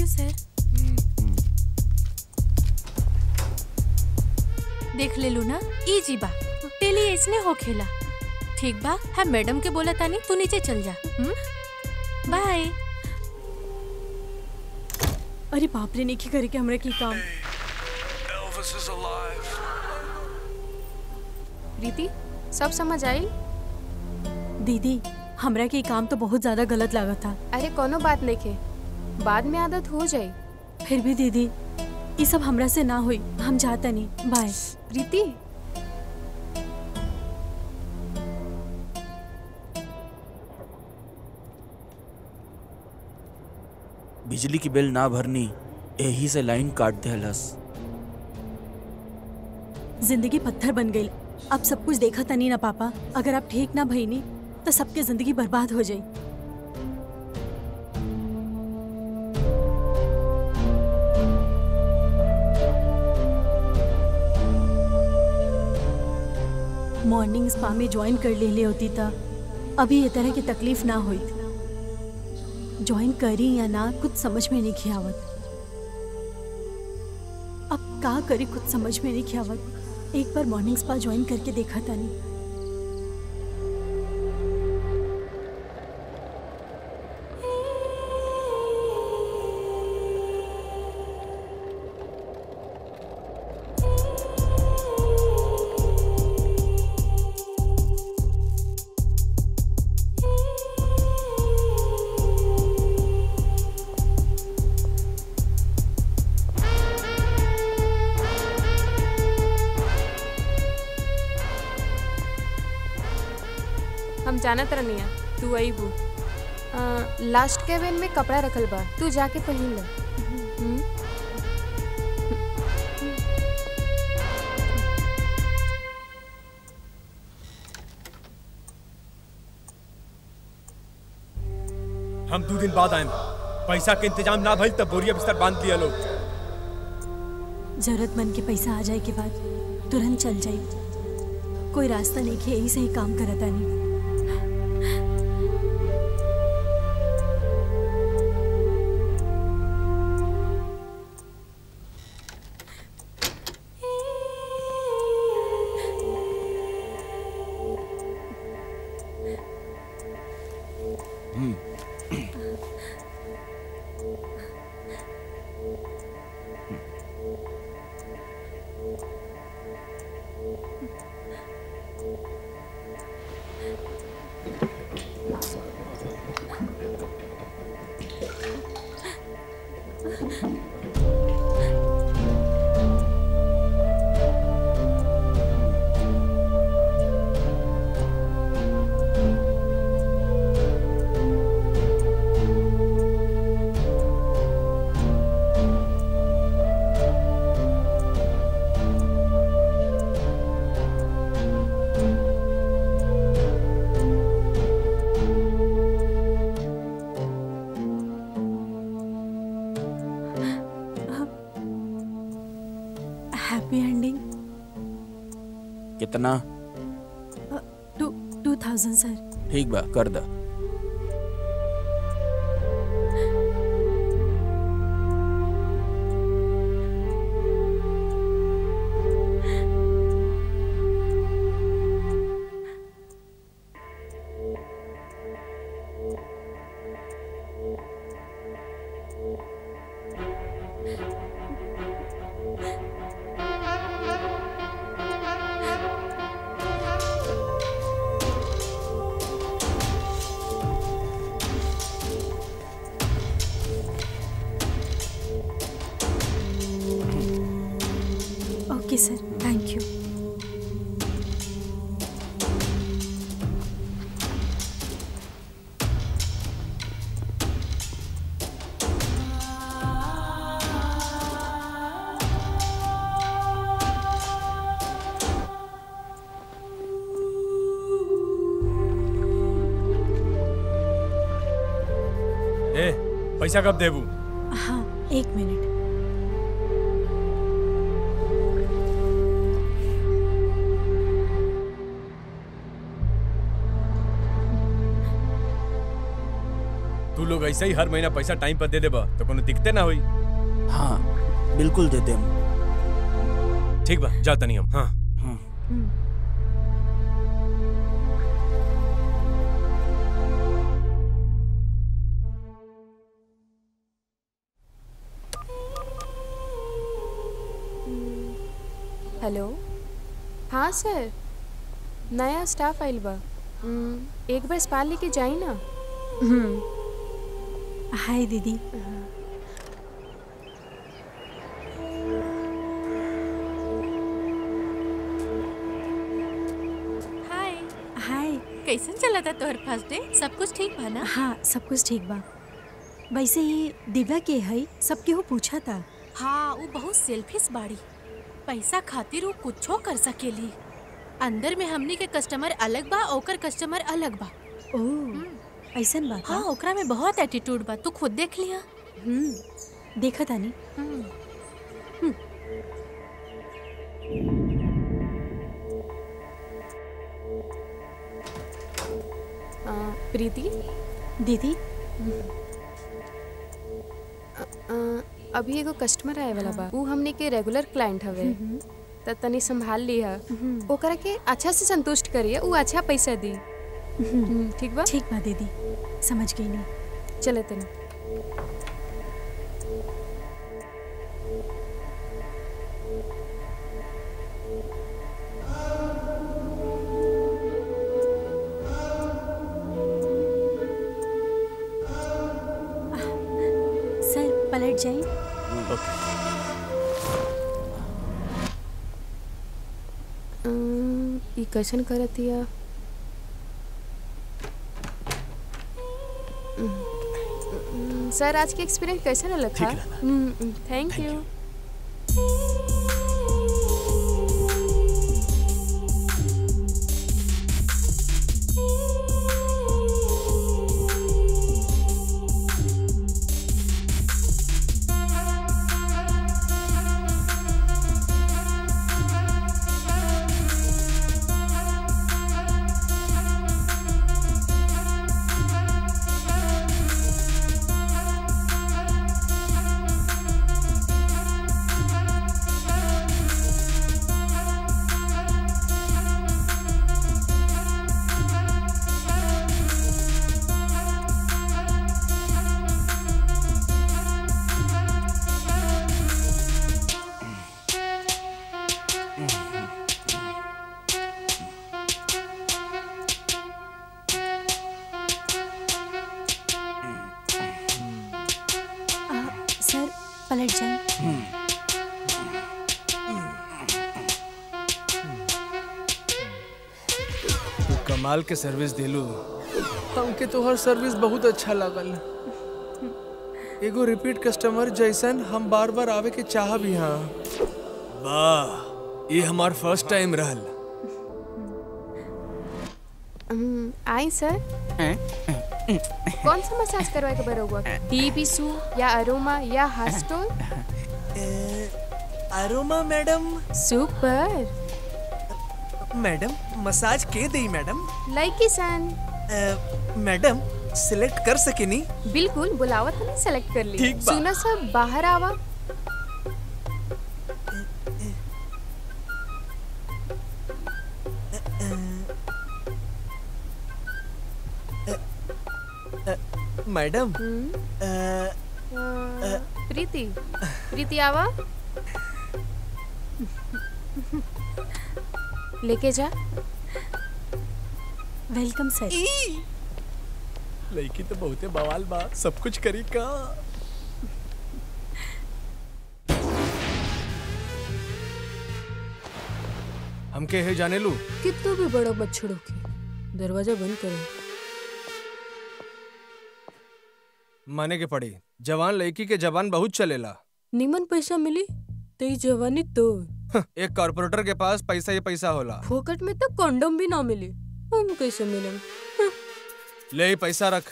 You सर देख ले लू ना ई जी बा डेली ऐसने हो खेला ठीक बा हम मैडम के बोला तानी तू नीचे चल जा बाय अरे बाप रे नहीं करे के हमरा की काम Elvis is alive. प्रीति सब समझ आई दीदी हमरा के ई काम तो बहुत ज्यादा गलत लगा था अरे कोनो बात नहीं के बाद में आदत हो जाई फिर भी दीदी ये सब हमरा से ना हुई हम जाता नहीं बाय प्रीति बिजली की बिल ना भरनी यही से लाइन काट देहलस जिंदगी पत्थर बन गई अब सब कुछ देखा तनी ना पापा अगर आप ठीक ना भईनी तो सबके जिंदगी बर्बाद हो जाई मॉर्निंग स्पा में ज्वाइन कर ले ले होती था अभी ये तरह की तकलीफ ना हुई ज्वाइन करी या ना कुछ समझ में नहीं खियावत अब का करी कुछ समझ में नहीं खियावत एक बार मॉर्निंग स्पा ज्वाइन करके देखा था नहीं हम जानत रहनिया तू अइबू लास्ट केबिन में कपड़ा रखल बा तू जाके पहन ले हम्म? हम दो दिन बाद आए पैसा के इंतजाम ना भइल तब बोरिया बिस्तर बांध लिया लोग जरूरतमंद के पैसा आ जाए के बाद तुरंत चल जाए कोई रास्ता नहीं कि यही से ही काम करता नहीं हैप्पी एंडिंग कितना टू टू थाउजेंड सर ठीक बा कर दा ओके सर थैंक यू ए पैसा कब देबू हाँ एक मिनट तू तू लोग ऐसे ही हर महीना पैसा टाइम पर दे देबा तो कोनो दिक्कते ना होई हाँ बिल्कुल दे देम ठीक बा जा तनी हम हाँ हाँ हेलो हाँ सर नया स्टाफ आइल बा हम्म, एक बार स्पा लेके जाई ना हाय दीदी हाय हाय कैसन चला था तोहर फर्स्ट डे सब कुछ ठीक बा ना हाँ सब कुछ ठीक बा वैसे ही दिव्या के है सब केहू पूछा था हाँ वो बहुत सेल्फिश बाड़ी पैसा खातिर वो कुछो कर सकेली अंदर में हमनी के कस्टमर अलग बा ओकर कस्टमर अलग बा ओह ऐसन बात हाँ ओकरा में बहुत एटीट्यूड बा तू खुद देख लिया हम्म देखा तानी आ, प्रीति दीदी आ, अभी एगो कस्टमर आए वाला बा ऊ हमने के रेगुलर क्लाइंट हवे त तनी संभाल लिहा ओकरा के अच्छा से संतुष्ट करिए ऊ अच्छा पैसा दी हम्म, ठीक बा ठीक बा दीदी समझ गई नहीं चले तनी सर पलट जाए अम्म, ई कैसन करत या सर आज के एक्सपीरियंस कैसा रहल था ठीक रहला। थैंक यू सर पलट जाए तू कमाल के सर्विस दिलू हमके तोहर सर्विस बहुत अच्छा लागल एगो रिपीट कस्टमर जैसन हम बार बार आवे के चाह भी हाँ वाह ये हमार फर्स्ट टाइम रहल हम्म, आई सर कौन सा मसाज करवाए के बरोबर टी बिसु या अरोमा या हास्टोल aroma madam super madam massage के दी मैडम लाइकी सन मैडम सिलेक्ट कर सकेनी बिल्कुल बुलावत नहीं सेलेक्ट कर ली ठीक बा। सुना सब बाहर आवा मैडम हम्म, अ, अ, प्रीति प्रीति आवा लेके जा वेलकम सर लड़की तो बहुते बवाल बा सब कुछ करी का हमके है जाने लू कितना भी बड़ा बछड़ों की दरवाजा बंद करो माने के पड़ी जवान लड़की के जवान बहुत चलेला निमन पैसा मिली तो ई जवानी तो एक कॉर्पोरेटर के पास पैसा ही पैसा होला फोकट में तो कंडोम भी ना मिली हम कैसे मिले ले ही पैसा रख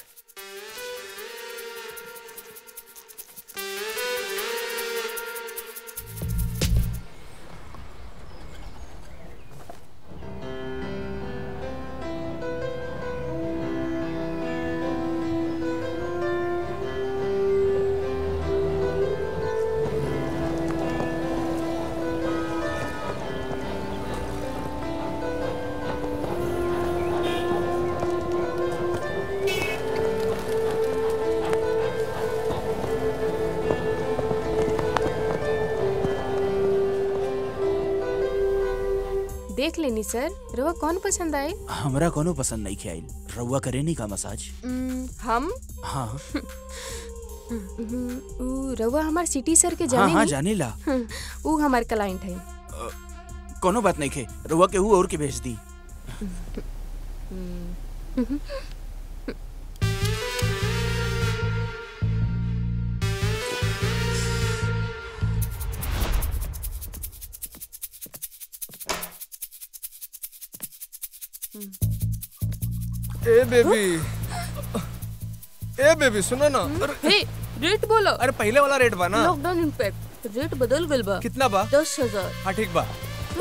देख लेनी सर रवा कौन पसंद आए हमरा कोनो पसंद नहीं आइल रउआ करे नहीं का मसाज उम, हम हाँ उम, ऊ रवा हमार सिटी सर के हाँ जाने हाँ नी? जाने ला हम्म, ऊ हमार क्लाइंट है कोनो बात नहीं खे रउआ के हु और के भेज दी ए बेबी ए बेबी सुनो ना अरे हे रेट बोलो अरे पहले वाला रेट बा ना लॉकडाउन इम्पैक्ट रेट बदल गल बा कितना बा दस हजार हाँ ठीक बा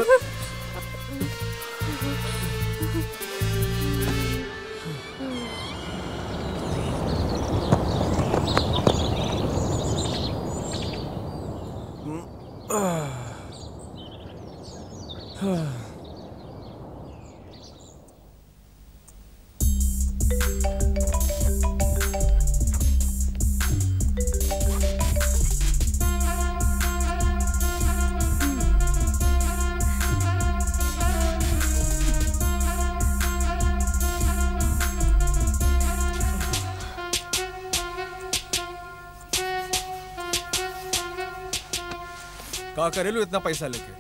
का करेलू इतना पैसा लेके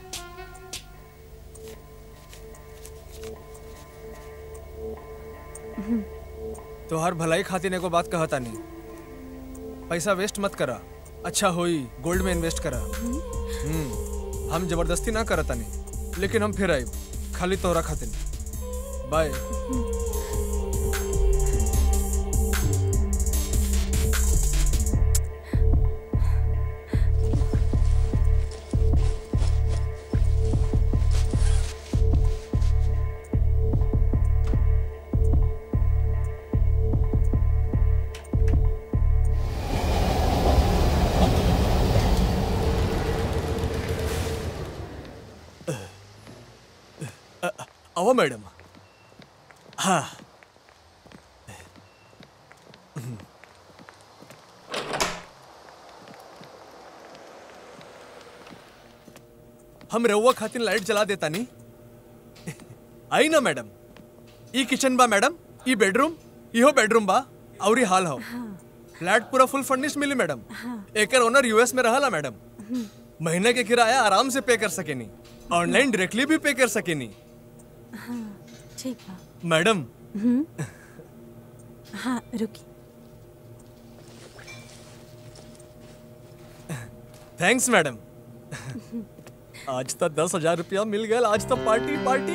तो हर भलाई खातिर एगो बात कहता नहीं पैसा वेस्ट मत करा अच्छा होई गोल्ड में इन्वेस्ट करा हम्म हम जबरदस्ती ना करता नहीं लेकिन हम फिर आए खाली तोरा खातिर बाय अहो मॅडम हा हम रउआ खातिर लाइट जला देता नहीं आई ना मैडम ई किचन बा मैडम ई बेडरूम इहो बेडरूम बा और ई हॉल हो फ्लैट पूरा फुल फर्निश मिली मैडम एकर ओनर यूएस में रहला मैडम महीने के किराया आराम से पे कर सकेनी ऑनलाइन डायरेक्टली भी पे कर सकेनी ठीक बा मैडम हाँ रुकी थैंक्स मैडम आज तो दस हजार रुपया मिल गया आज तो पार्टी पार्टी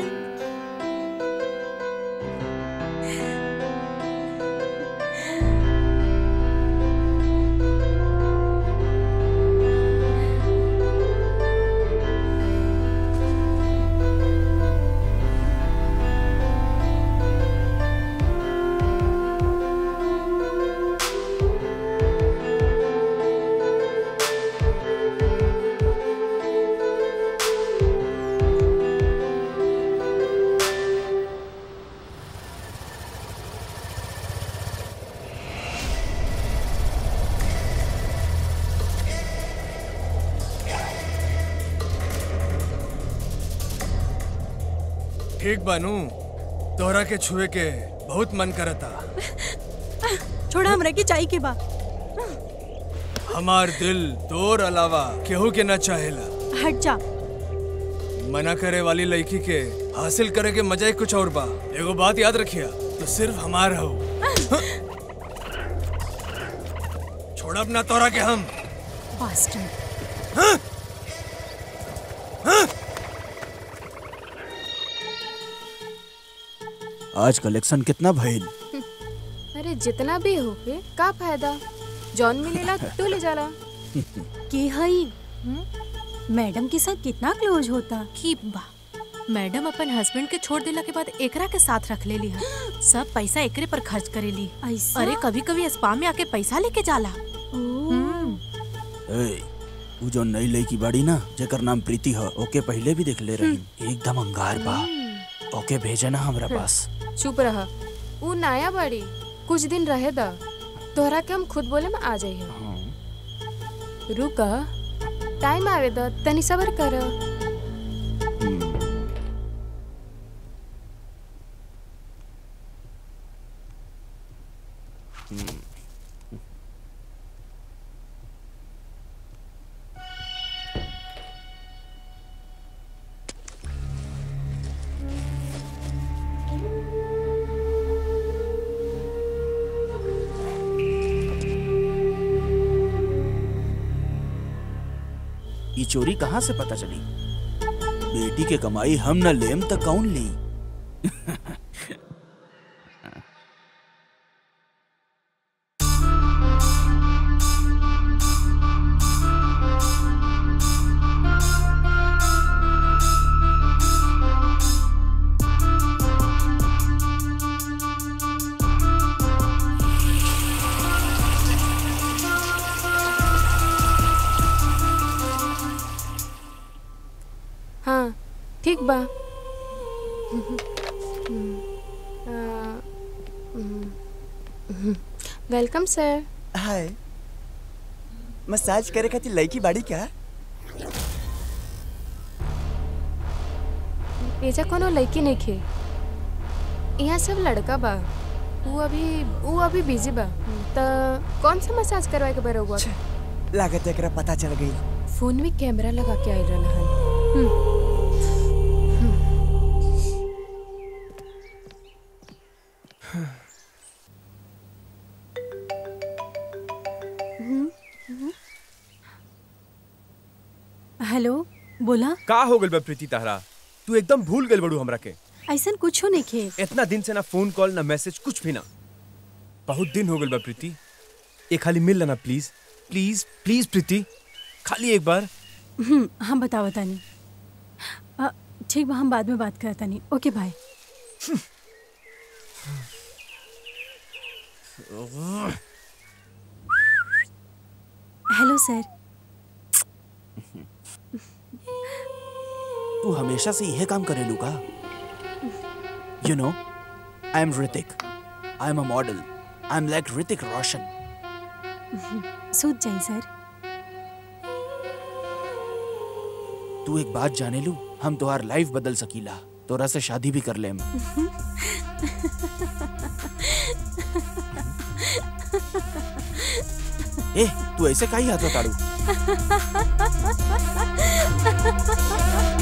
ठीक बानू तोहरा के छुए के बहुत मन करता छोड़ा हमरा के चाय के बा हमार दिल तोर अलावा केहू के ना चाहेला हट जा मना करे वाली लड़की के हासिल करे के मजा ही कुछ और बा एगो बात याद रखिया तो सिर्फ हमार हो छोड़ अपना तोरा के हम बास्टर्ड आज कलेक्शन कितना भइल अरे जितना भी हो के का फायदा जॉन मिलेला तो ले जाला के हई मैडम के साथ कितना क्लोज होता की बा मैडम अपन हस्बैंड के छोड़ देला के बाद एकरा के साथ रख लेली है सब पैसा एकरे पर खर्च करेली ऐसा अरे कभी कभी स्पा में आके पैसा लेके जाला ए, उ जो नई लड़की बाड़ी ना जेकर नाम प्रीति ह ओके पहले भी देख ले रही एकदम अंगार बा ओके भेजे ना हमरा पास चुप रह ऊ नया बाड़ी कुछ दिन रहे दा तोहरा के हम खुद बोले में आ जाइए हाँ। रुका टाइम आवे दा तनी सबर कर ई चोरी कहाँ से पता चली बेटी के कमाई हम न लेम त कौन ली हाँ ठीक बा वेलकम सर हाय मसाज करे खातिर लड़की बाड़ी क्या एजा कोनो लड़की नहीं खे यहाँ सब लड़का बा वो अभी वो अभी बिजी बा त कौन सा मसाज करवाए के बारे हुआ लागत एकरा पता चल गई फोन में कैमरा लगा के आइल रहन हेलो बोला का हो गइल बा प्रीति तहरा तू एकदम भूल गइल बड़ू हमरा के ऐसन कुछो नहीं खे इतना दिन से ना फोन कॉल ना मैसेज कुछ भी ना बहुत दिन हो गइल बा प्रीति एक खाली मिल लेना प्लीज प्लीज प्लीज प्रीति खाली एक बार हम्म, हम बताओ तानी अ, ठीक बा हम बाद में बात करता नहीं ओके बाय हेलो सर तू हमेशा से यह काम करेलू का you know I am Hrithik I am a model I am like Hrithik Roshan सूझ जाई सर तू एक बात जाने लू हम तुम्हार लाइफ बदल सकीला तोरा से शादी भी कर लेम ए तू ऐसे काई हाथ ताड़ू